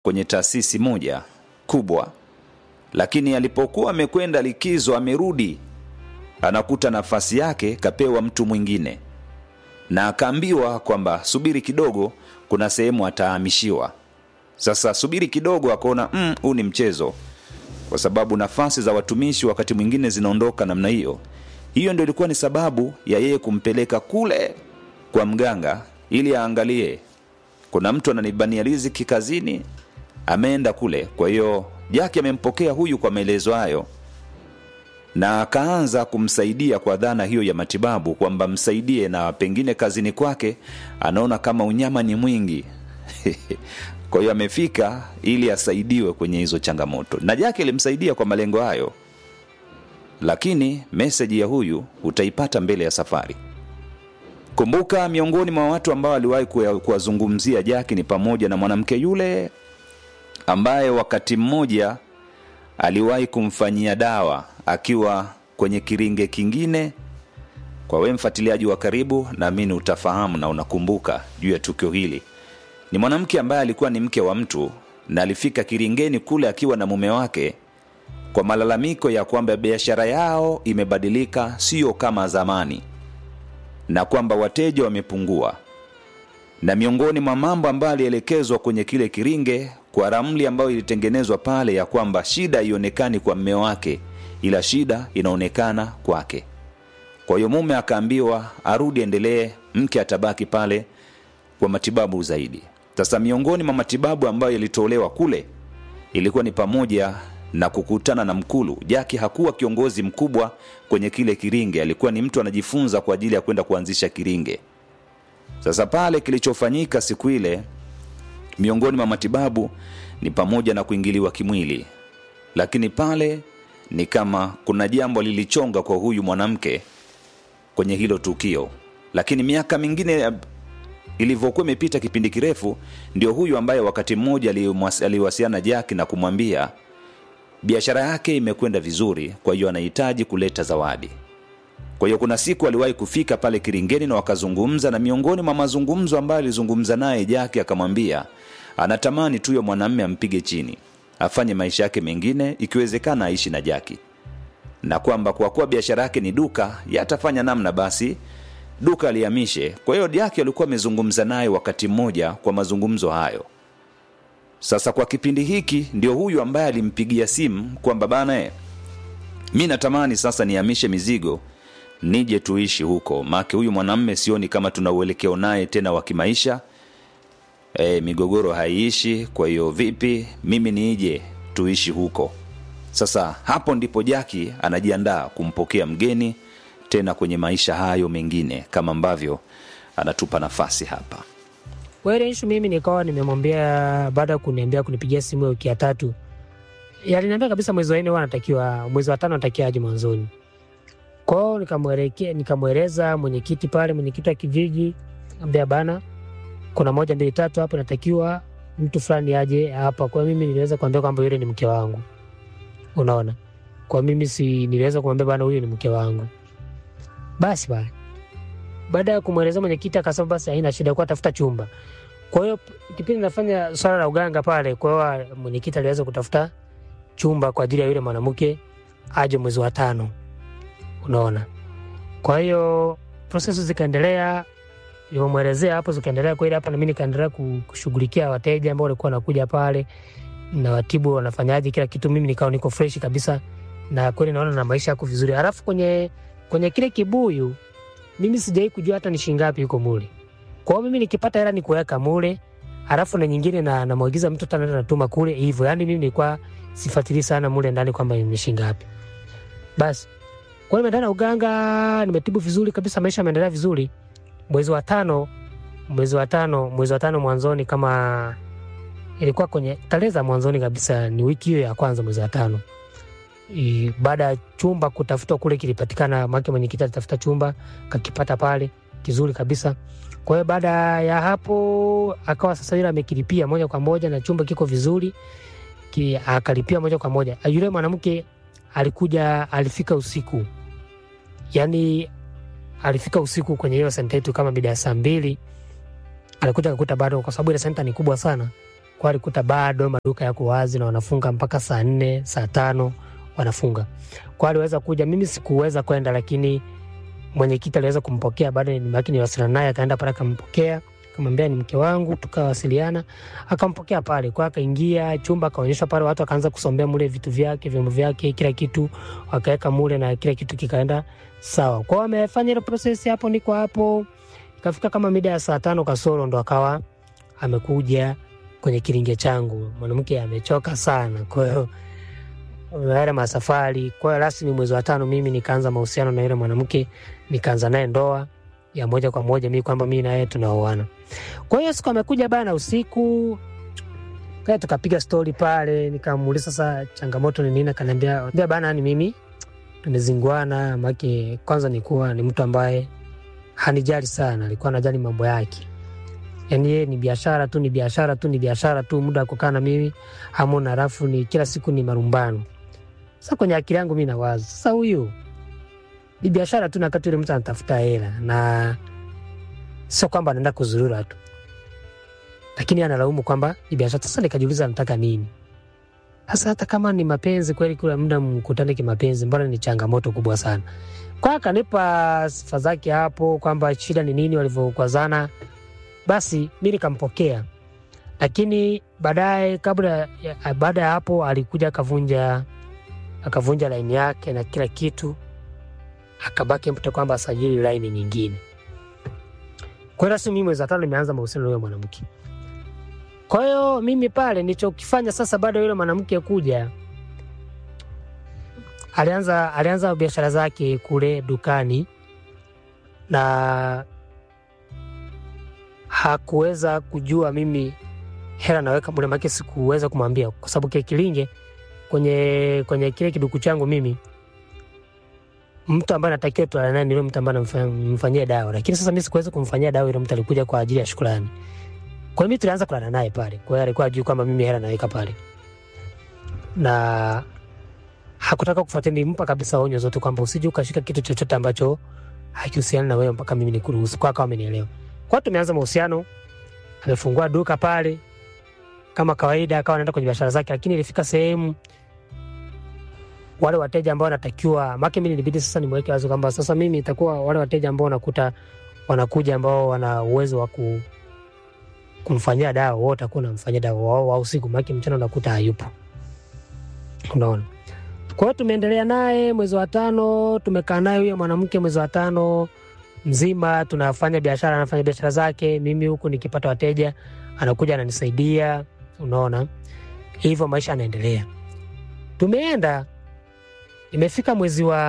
kwenye taasisi moja kubwa, lakini alipokuwa amekwenda likizo, amerudi anakuta nafasi yake kapewa mtu mwingine, na akaambiwa kwamba subiri kidogo, kuna sehemu atahamishiwa. Sasa subiri kidogo, akaona "Mm, huu ni mchezo, kwa sababu nafasi za watumishi wakati mwingine zinaondoka namna hiyo. Hiyo ndio ilikuwa ni sababu ya yeye kumpeleka kule kwa mganga ili aangalie kuna mtu ananibania riziki kazini, ameenda kule. Kwa hiyo Jaki amempokea huyu kwa maelezo hayo, na akaanza kumsaidia kwa dhana hiyo ya matibabu, kwamba msaidie, na pengine kazini kwake anaona kama unyama ni mwingi kwa hiyo amefika ili asaidiwe kwenye hizo changamoto, na Jaki alimsaidia kwa malengo hayo, lakini meseji ya huyu utaipata mbele ya safari. Kumbuka, miongoni mwa watu ambao aliwahi kuwa- kuwazungumzia Jaki ni pamoja na mwanamke yule ambaye wakati mmoja aliwahi kumfanyia dawa akiwa kwenye kiringe kingine. Kwa wewe mfuatiliaji wa karibu, naamini utafahamu na unakumbuka juu ya tukio hili. Ni mwanamke ambaye alikuwa ni mke wa mtu na alifika kiringeni kule akiwa na mume wake kwa malalamiko ya kwamba biashara yao imebadilika, sio kama zamani, na kwamba wateja wamepungua. Na miongoni mwa mambo ambayo alielekezwa kwenye kile kiringe kwa ramli ambayo ilitengenezwa pale, ya kwamba shida haionekani kwa mme wake, ila shida inaonekana kwake. Kwa hiyo mume akaambiwa arudi, endelee, mke atabaki pale kwa matibabu zaidi. Sasa miongoni mwa matibabu ambayo yalitolewa kule ilikuwa ni pamoja na kukutana na Mkulu. Jaki hakuwa kiongozi mkubwa kwenye kile kiringe, alikuwa ni mtu anajifunza kwa ajili ya kwenda kuanzisha kiringe. Sasa pale kilichofanyika siku ile, miongoni mwa matibabu ni pamoja na kuingiliwa kimwili, lakini pale ni kama kuna jambo lilichonga kwa huyu mwanamke kwenye hilo tukio, lakini miaka mingine ilivyokuwa imepita kipindi kirefu, ndio huyu ambaye wakati mmoja aliwas- aliwasiliana Jaki na kumwambia biashara yake imekwenda vizuri, kwa hiyo anahitaji kuleta zawadi. Kwa hiyo kuna siku aliwahi kufika pale Kiringeni na wakazungumza, na miongoni mwa mazungumzo ambayo alizungumza naye Jaki akamwambia anatamani tu huyo mwanamme ampige chini, afanye maisha yake mengine, ikiwezekana aishi na Jaki, na kwamba kwa kuwa biashara yake ni duka, yatafanya namna basi duka alihamishe. Kwa hiyo Jaki alikuwa amezungumza naye wakati mmoja kwa mazungumzo hayo. Sasa kwa kipindi hiki ndio huyu ambaye alimpigia simu kwamba bana, eh, mi natamani sasa nihamishe mizigo nije tuishi huko, maake huyu mwanamme sioni kama tuna uelekeo naye tena wa kimaisha. E, migogoro haiishi. Kwa hiyo vipi, mimi nije tuishi huko? Sasa hapo ndipo Jaki anajiandaa kumpokea mgeni tena kwenye maisha hayo mengine, kama ambavyo anatupa nafasi hapa. Kwa ile issue mimi nikawa nimemwambia baada ya kuniambia kunipigia simu ya wiki ya tatu, aliniambia kabisa mwezi wa nne huwa anatakiwa, mwezi wa tano anatakiwa aje mwanzoni. Kwa hiyo nikamwelekea, nikamweleza mwenyekiti pale, mwenyekiti wa kijiji, ambia bana, kuna moja mbili tatu hapo, natakiwa mtu fulani aje hapa. Kwa hiyo mimi niliweza kuambia kwamba yule ni mke wangu, unaona. Kwa mimi si niliweza kumwambia bana, huyu ni mke wangu. Basi bana baada ya kumweleza mwenyekiti akasema basi haina shida, kwa tafuta chumba. Kwa hiyo kipindi nafanya swala la uganga pale, kwa hiyo mwenyekiti aliweza kutafuta chumba kwa ajili ya yule mwanamke aje mwezi wa tano, unaona. Kwa hiyo prosesi zikaendelea, nilivyomwelezea hapo zikaendelea kweli hapa, na mimi nikaendelea ku- kushughulikia wateja ambao walikuwa wanakuja pale na watibu wanafanyaje kila kitu, mimi nikawa niko fresh kabisa, na kweli naona na maisha yako vizuri. Halafu kwenye kwenye kile kibuyu mimi sijai kujua hata ni shingapi yuko mule. Kwa hiyo mimi nikipata hela ni kuweka mule, halafu na nyingine na namwagiza mtu tena natuma kule hivyo. Yani mimi nilikuwa sifuatilii sana mule ndani kwamba ni shingapi. Basi kwa hiyo nimeenda na uganga, nimetibu vizuri kabisa, maisha yameendelea vizuri. Mwezi wa tano, mwezi wa tano, mwezi wa tano mwanzoni, kama ilikuwa kwenye tarehe za mwanzoni kabisa, ni wiki hiyo ya kwanza mwezi wa tano I- baada ya chumba kutafutwa kule kilipatikana, make mwenyekiti alitafuta chumba kakipata pale kizuri kabisa. Kwa hiyo baada ya hapo akawa sasa yule amekilipia moja kwa moja na chumba kiko vizuri ki, akalipia moja kwa moja. Yule mwanamke alikuja, alifika usiku, yani alifika usiku kwenye hiyo senta yetu kama mida ya saa mbili, alikuja akakuta bado, kwa sababu ile senta ni kubwa sana kwa alikuta bado maduka yako wazi na wanafunga mpaka saa nne saa tano wanafunga kwa aliweza kuja mimi sikuweza kwenda lakini mwenyekiti aliweza kumpokea baada nimaki niwasiliana naye akaenda pale akampokea akamwambia ni mke wangu tukawasiliana akampokea pale kwa akaingia chumba akaonyeshwa pale watu akaanza kusombea mule vitu vyake vyombo vyake kila kitu wakaweka mule na kila kitu kikaenda sawa kwao amefanya ile proses hapo niko hapo ikafika kama mida ya saa tano kasoro ndo akawa amekuja kwenye kilinge changu mwanamke amechoka sana kwa hiyo yale masafari kwa hiyo rasmi mwezi wa tano mimi nikaanza mahusiano na yule mwanamke nikaanza naye ndoa ya moja kwa moja mi kwamba mi naye tunaoana kwa hiyo siku amekuja bana usiku kaya tukapiga stori pale nikamuuliza sasa changamoto ni nini akaniambia "Ambia bana ni mimi tumezinguana make kwanza nikuwa ni mtu ambaye hanijali sana alikuwa anajali mambo yake yani yeye ni biashara tu ni biashara tu ni biashara tu muda wa kukaa na mimi hamuna alafu ni kila siku ni marumbano sasa kwenye akili yangu mi nawaza sasa huyu ni biashara tu nakati yule mtu anatafuta hela na sio kwamba anaenda kuzurura tu lakini analaumu kwamba ni biashara sasa nikajiuliza anataka nini sasa hata kama ni mapenzi kweli kula muda mkutane kimapenzi mbona ni changamoto kubwa sana kwa akanipa sifa zake hapo kwamba shida ni nini walivyokwazana basi mi nikampokea lakini baadaye kabla ya- baada ya hapo alikuja akavunja akavunja laini yake na kila kitu akabaki mtu kwamba asajili laini nyingine kwa hiyo rasmi mimi mwezi wa tano nimeanza mahusiano na huyo mwanamke kwa hiyo mimi pale nilichokifanya sasa baada ya yule mwanamke kuja alianza alianza biashara zake kule dukani na hakuweza kujua mimi hela naweka mule make sikuweza kumwambia kwa sababu kile kilinge kwenye kwenye kile kiduku changu mimi mtu ambaye natakiwa tulale naye ni yule mtu ambaye namfanyia dawa lakini sasa mi sikuweza kumfanyia dawa yule mtu alikuja kwa ajili ya shukrani kwa hiyo mi tulianza kulala naye pale kwa hiyo alikuwa ajui kwamba mimi hela naweka pale na hakutaka kufuatia nilimpa kabisa onyo zote kwamba usije ukashika kitu chochote ambacho hakihusiani na wewe mpaka mimi nikuruhusu kwa akawa amenielewa kwa hiyo tumeanza mahusiano amefungua duka pale kama kawaida akawa anaenda kwenye biashara zake lakini ilifika sehemu wale wateja ambao wanatakiwa make mi nilibidi sasa nimweke wazi kwamba sasa mimi itakuwa wale wateja ambao wanakuta wanakuja ambao wana uwezo wa ku, kumfanyia dawa wao utakuwa unamfanyia dawa wao wa usiku make mchana unakuta hayupo unaona kwa hiyo tumeendelea naye mwezi wa tano tumekaa naye huyo mwanamke mwezi wa tano mzima tunafanya biashara anafanya biashara zake mimi huku nikipata wateja anakuja ananisaidia unaona hivyo maisha anaendelea tumeenda imefika mwezi wa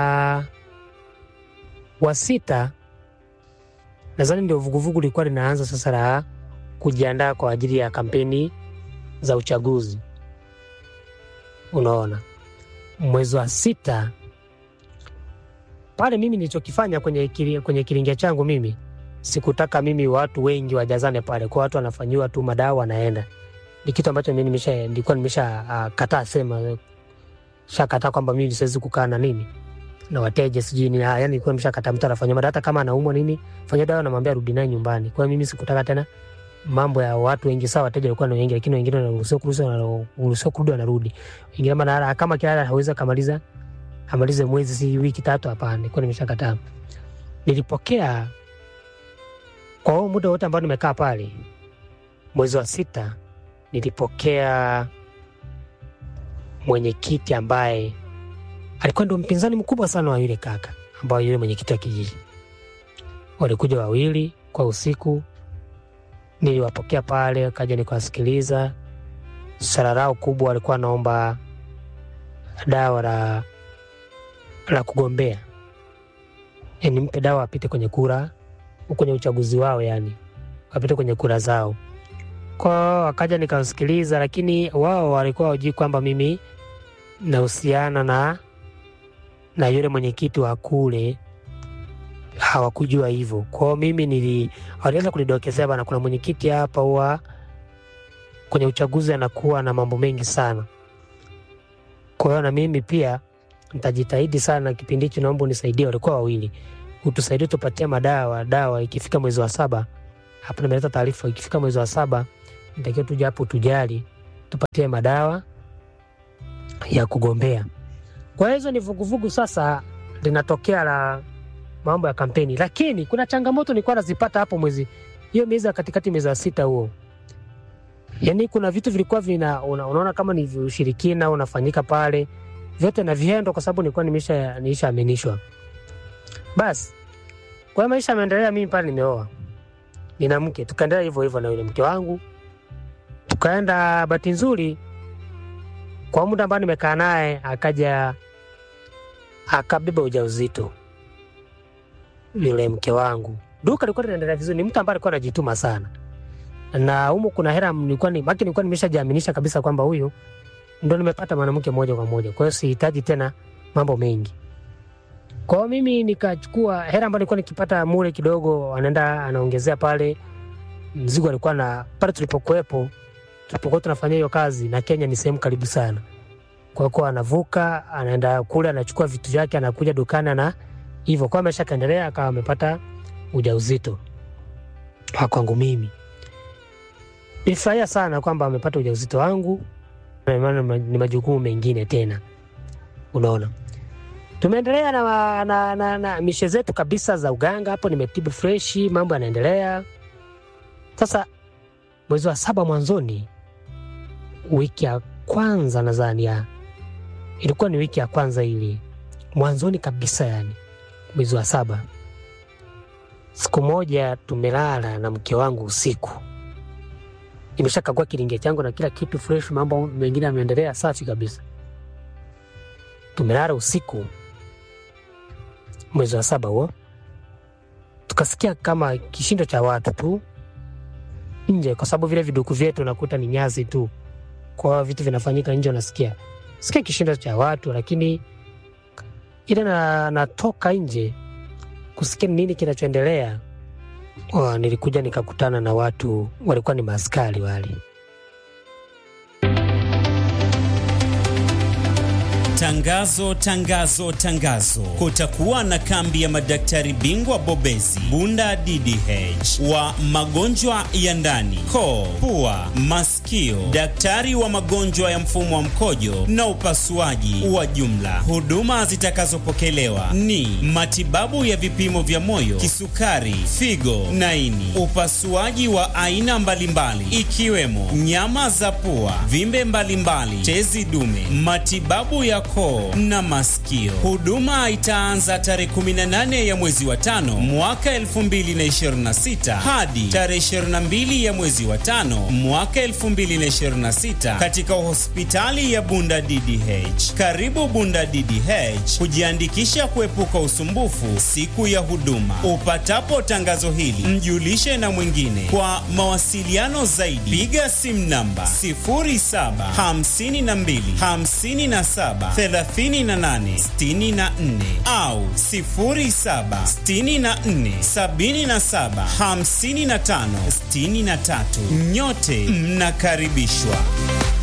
wa sita nadhani ndio vuguvugu lilikuwa linaanza sasa la kujiandaa kwa ajili ya kampeni za uchaguzi unaona mwezi wa sita pale mimi nilichokifanya kwenye, kili, kwenye kilingia changu mimi sikutaka mimi watu wengi wajazane pale kwa watu wanafanyiwa tu madawa wanaenda ni kitu ambacho mimi nimesha nilikuwa nimesha uh, kataa sema shakataa kwamba mimi siwezi kukaa na nini na wateja sijui ni yani nilikuwa nimeshakataa mtu anafanyiwa madawa hata kama anaumwa nini fanya dawa namwambia rudi naye nyumbani kwa hiyo mimi sikutaka tena mambo ya watu wengi sawa wateja walikuwa ni wengi lakini wengine wanaruhusiwa kurudi wanaruhusiwa kurudi wanarudi wengine maana kama kila hawezi kamaliza amalize mwezi si wiki tatu hapana nilikuwa nimeshakataa nilipokea kwa huo muda wote ambao nimekaa pale mwezi wa sita nilipokea mwenyekiti ambaye alikuwa ndio mpinzani mkubwa sana wa yule kaka ambao yule mwenyekiti wa kijiji walikuja wawili kwa usiku niliwapokea pale kaja nikawasikiliza swala lao kubwa walikuwa wanaomba dawa la la kugombea yani mpe dawa apite kwenye kura kwenye uchaguzi wao yani wapite kwenye kura zao kwao wakaja nikawasikiliza lakini wao walikuwa wajui kwamba mimi nahusiana na na yule mwenyekiti wa kule hawakujua hivyo kwao mimi nili walianza kunidokezea bana kuna mwenyekiti hapa huwa kwenye uchaguzi anakuwa na mambo mengi sana kwa hiyo na mimi pia nitajitahidi sana kipindi hichi naomba unisaidie walikuwa wawili utusaidie tupatie madawa dawa ikifika mwezi wa saba hapa nimeleta taarifa ikifika mwezi wa saba nitakiwa tuje hapo tujali, tupatie madawa ya kugombea. Kwa hiyo hizo ni vuguvugu sasa linatokea la mambo ya kampeni, lakini kuna changamoto nilikuwa nazipata hapo mwezi hiyo miezi ya katikati, mwezi wa sita huo, yaani kuna vitu vilikuwa vina una, unaona kama ni ushirikina unafanyika pale, vyote na viendo, kwa sababu nilikuwa nimesha niishaaminishwa. Basi kwa hiyo maisha yameendelea, mimi pale nimeoa, nina mke, tukaendelea hivyo hivyo na yule mke wangu, tukaenda. Bahati nzuri kwa muda ambao nimekaa naye akaja akabeba ujauzito yule mke wangu. Duka lilikuwa linaendelea vizuri, ni mtu ambaye alikuwa anajituma sana, na humo kuna hela nilikuwa ni maki, nilikuwa nimeshajiaminisha kabisa kwamba huyu ndo nimepata mwanamke moja kwa moja, kwa hiyo sihitaji tena mambo mengi. Kwa hiyo mimi nikachukua hela ambayo nilikuwa nikipata mule kidogo, anaenda anaongezea pale mzigo alikuwa na pale tulipokuwepo, tulipokuwa tunafanya hiyo kazi, na Kenya ni sehemu karibu sana. Kwa hiyo anavuka anaenda kule, anachukua vitu vyake, anakuja dukani na hivyo kwa maisha kaendelea, akawa amepata ujauzito wa kwangu mimi. Nilifurahia sana kwamba amepata ujauzito wangu, maana ni majukumu mengine tena. Unaona, tumeendelea na, na, na, na mishe zetu kabisa za uganga hapo, nimetibu freshi, mambo yanaendelea. Sasa mwezi wa saba mwanzoni, wiki ya kwanza nadhani ya ilikuwa ni wiki ya kwanza ili mwanzoni kabisa, yani mwezi wa saba, siku moja tumelala na mke wangu usiku, nimeshakagua kilinge changu na kila kitu fresh, mambo mengine yameendelea safi kabisa. Tumelala usiku mwezi wa saba huo, tukasikia kama kishindo cha watu tu nje, kwa sababu vile viduku vyetu nakuta ni nyasi tu, kwa vitu vinafanyika nje, unasikia sikia kishindo cha watu, lakini ile na, natoka nje kusikia nini kinachoendelea. Oh, nilikuja nikakutana na watu walikuwa ni maaskari wale. Tangazo, tangazo, tangazo! Kutakuwa na kambi ya madaktari bingwa bobezi Bunda DDH wa magonjwa ya ndani, koo, pua, masikio, daktari wa magonjwa ya mfumo wa mkojo na upasuaji wa jumla. Huduma zitakazopokelewa ni matibabu ya vipimo vya moyo, kisukari, figo na ini, upasuaji wa aina mbalimbali ikiwemo nyama za pua, vimbe mbalimbali, tezi dume, matibabu ya koo na masikio. Huduma itaanza tarehe 18 ya mwezi wa tano mwaka 2026 hadi tarehe 22 ya mwezi wa tano mwaka 2026 katika hospitali ya Bunda DDH. Karibu Bunda DDH kujiandikisha kuepuka usumbufu siku ya huduma. Upatapo tangazo hili, mjulishe na mwingine. Kwa mawasiliano zaidi, piga simu namba 0752 57 3864 au 0764775563. Nyote mnakaribishwa.